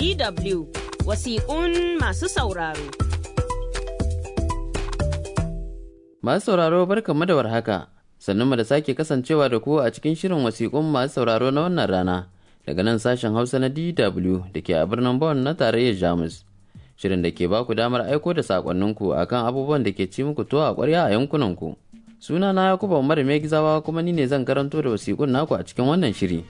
DW wasiƙun masu sauraro. Masu sauraro barkanmu da warhaka, sannan mu da sake kasancewa da ku a cikin shirin wasiƙun masu sauraro na wannan rana daga nan sashen Hausa na DW da ke a birnin Bonn na tarayyar Jamus. Shirin da ke baku damar aiko da saƙonninku akan abubuwan da ke ci muku tuwa a ƙwarya a yankunanku. Suna na Yakuba Umar Gizawa kuma ni ne zan karanto da wasiƙun naku a cikin wannan shiri.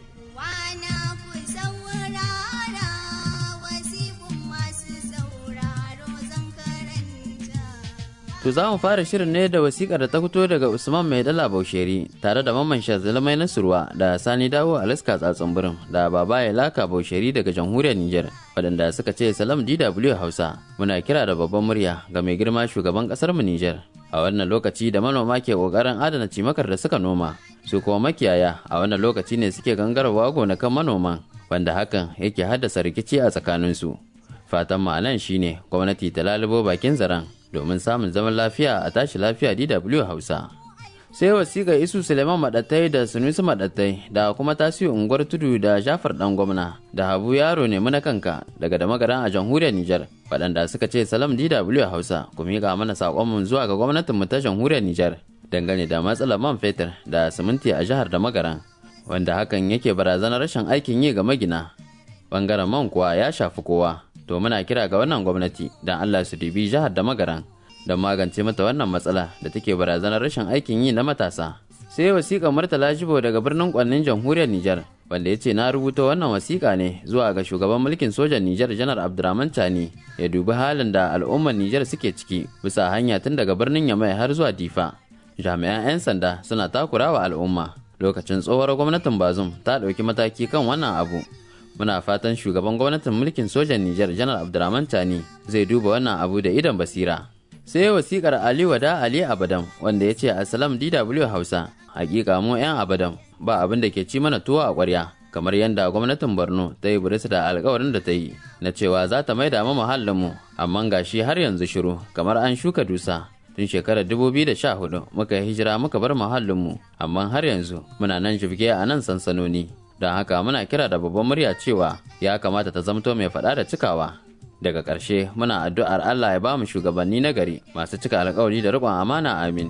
To za mu fara shirin ne da wasikar da ta fito daga Usman Mai Dala Bausheri tare da Mamman Shazalmai Nasurwa da Sani Dawo Alaska Tsatsun Birin da Baba Laka Bausheri daga jamhuriyar Nijar waɗanda suka ce Salam DW Hausa muna kira da babban murya ga mai girma shugaban ƙasar mu Nijar. A wannan lokaci da manoma ke ƙoƙarin adana cimakar da suka noma su kuma makiyaya a wannan lokaci ne suke gangarwa gonakan manoman wanda hakan yake haddasa rikici a tsakaninsu. Fatan ma'anan shine gwamnati ta lalubo bakin zaren domin samun zaman lafiya a tashi lafiya DW Hausa. Sai wasiƙa Isu Suleiman Maɗattai da Sunusi Maɗattai da kuma tasiri unguwar tudu da Jafar ɗan gwamna da Habu Yaro ne na kanka daga da magaran a jamhuriyar Nijar waɗanda suka ce salam DW Hausa ku miƙa mana saƙonmu zuwa ga gwamnatin mu ta jamhuriyar Nijar dangane da matsalar man fetur da siminti a jihar da magaran wanda hakan yake barazanar rashin aikin yi ga magina. Bangaren man kuwa ya shafi kowa. to muna kira ga wannan gwamnati don Allah su dubi jihar da magaran don magance mata wannan matsala da take barazanar rashin aikin yi na matasa. Sai wasiƙa Murtala Jibo daga birnin Kwannin jamhuriyar Nijar wanda ya ce na rubuta wannan wasiƙa ne zuwa ga shugaban mulkin sojan Nijar Janar Abdurrahman Tani ya dubi halin da al'ummar Nijar suke ciki bisa hanya tun daga birnin Yamai har zuwa Difa. Jami'an 'yan sanda suna takurawa al'umma. Lokacin tsohuwar gwamnatin Bazum ta ɗauki mataki kan wannan abu muna fatan shugaban gwamnatin mulkin sojan Nijar janar Abdurrahman Tani zai duba wannan abu da idan basira. Sai wasikar Ali Wada Ali Abadam wanda ya ce Assalam DW Hausa, hakika mu 'yan Abadam ba abin da ke ci mana tuwo a ƙwarya. kamar yadda gwamnatin Borno ta yi burisa da alkawarin da ta yi na cewa za ta maida mu mu amma gashi har yanzu shiru kamar an shuka dusa tun shekarar 2014 muka yi hijira muka bar muhallinmu amma har yanzu muna nan shirge a nan sansanoni don haka muna kira da babban murya cewa ya kamata ta zamto mai faɗa da cikawa daga ƙarshe muna addu'ar Allah ya ba mu shugabanni na gari masu cika alkawari da riƙon amana amin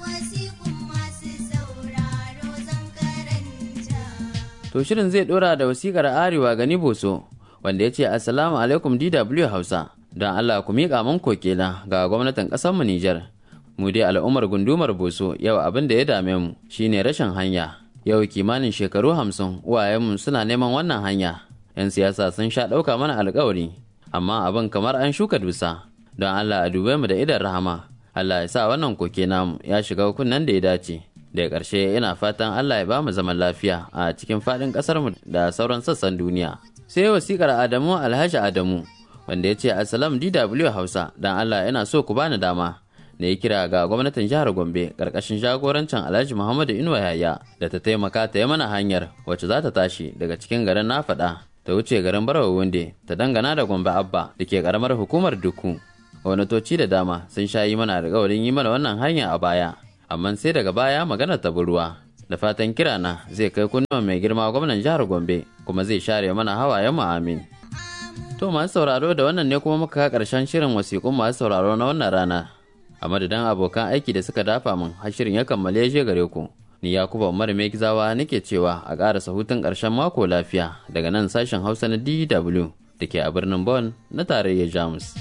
to shirin zai ɗora da wasikar arewa gani boso wanda ya ce assalamu alaikum dw hausa don Allah ku miƙa mun kokela ga gwamnatin ƙasarmu Nijar mu dai al'ummar gundumar boso yau abin da ya dame mu shine rashin hanya yau kimanin shekaru hamsin uwayenmu suna neman wannan hanya yan siyasa sun sha ɗauka mana alkawari amma abin kamar an shuka dusa don allah a dube mu da idan rahama allah ya sa wannan koke namu ya shiga kunnen da ya dace daga ƙarshe ina fatan allah ya ba mu zaman lafiya a cikin faɗin ƙasarmu da sauran sassan duniya sai wasiƙar adamu alhaji adamu wanda ya ce assalam dw hausa don allah yana so ku bani dama da ya kira ga gwamnatin jihar Gombe karkashin jagorancin Alhaji Muhammadu Inuwa Yaya da ta taimaka ta yi mana hanyar wacce za ta tashi daga cikin garin na faɗa ta wuce garin Barawa Wunde ta dangana da Gombe Abba da ke karamar hukumar Duku. Gwamnatoci da dama sun sha yi mana alƙawarin yi mana wannan hanya a baya, amma sai daga baya magana ta ruwa. Da fatan kirana zai kai kunnuwan mai girma gwamnan jihar Gombe kuma zai share mana hawayen mu amin. To masu sauraro da wannan ne kuma muka karshen shirin wasiƙun masu sauraro na wannan rana. a madadin abokan aiki da suka dafa min har shirin ya kammale ya gare ku ni yakuba umar mai gizawa nake cewa a ƙarasa hutun ƙarshen mako lafiya daga nan sashen hausa na dw da ke a birnin Bonn na tarayyar jamus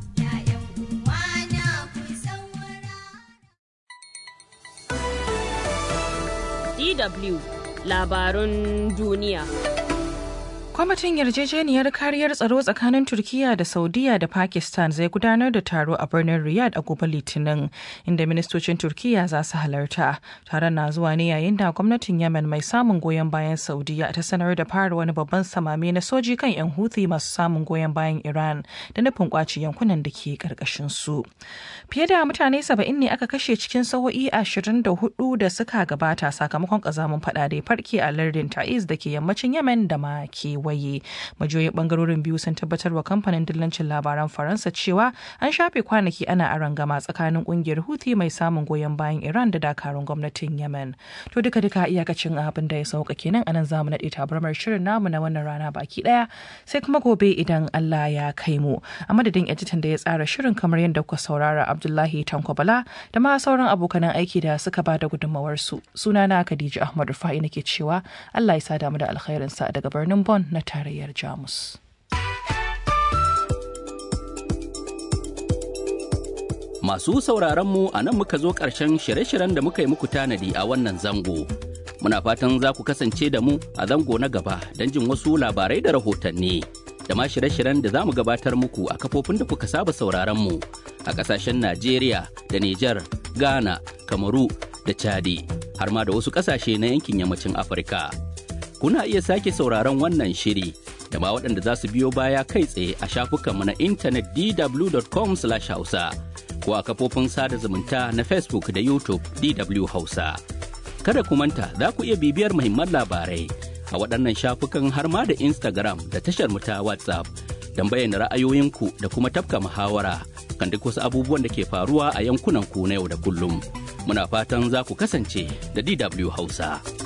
DW labarun duniya. Kwamitin yarjejeniyar kariyar tsaro tsakanin Turkiyya da Saudiya da Pakistan zai gudanar da taro a birnin Riyadh a gobe Litinin, inda ministocin Turkiyya za su halarta. Taron na zuwa ne yayin da gwamnatin Yemen mai samun goyon bayan Saudiya ta sanar da fara wani babban samame na soji kan 'yan Houthi masu samun goyon bayan Iran da nufin kwaci yankunan da ke karkashin su. Fiye da mutane saba'in ne aka kashe cikin sa'o'i ashirin da hudu da suka gabata sakamakon kazamin fada da ya farke a lardin Ta'iz da ke yammacin Yemen da ma kewaye. kewaye majiyoyin bangarorin biyu sun tabbatar wa kamfanin dillancin labaran faransa cewa an shafe kwanaki ana arangama tsakanin kungiyar huthi mai samun goyon bayan iran da dakarun gwamnatin yemen to duka duka iyakacin abin da ya sauka kenan anan zamu naɗe tabarmar shirin namu na wannan rana baki daya sai kuma gobe idan allah ya kai mu a madadin editan da ya tsara shirin kamar yadda kuka saurara abdullahi tanko bala da ma sauran abokanan aiki da suka ba da gudunmawarsu sunana khadija ahmad rufa'i nake cewa allah ya sa damu da alkhairinsa daga birnin Bonn na tarayyar Jamus. Masu sauraron mu a nan muka zo ƙarshen shirye-shiryen da muka yi muku tanadi a wannan zango. Muna fatan za ku kasance da mu a zango na gaba don jin wasu labarai da rahotanni. Da ma shirye-shiryen da za mu gabatar muku a kafofin da kuka saba sauraron mu a ƙasashen Najeriya da Nijar, Ghana, Kamaru da Chadi, har ma da wasu ƙasashe na yankin yammacin Afirka. kuna iya sake sauraron wannan shiri da ma waɗanda za su biyo baya kai tsaye a shafukanmu na intanet dw.com hausa ko a kafofin sada zumunta na facebook da youtube dw hausa kada ku manta za ku iya bibiyar muhimman labarai a waɗannan shafukan har ma da instagram da tashar mu ta whatsapp don bayyana ra'ayoyinku da kuma tafka muhawara kan duk wasu abubuwan da ke faruwa a yankunan ku na yau da kullum muna fatan za ku kasance da dw hausa.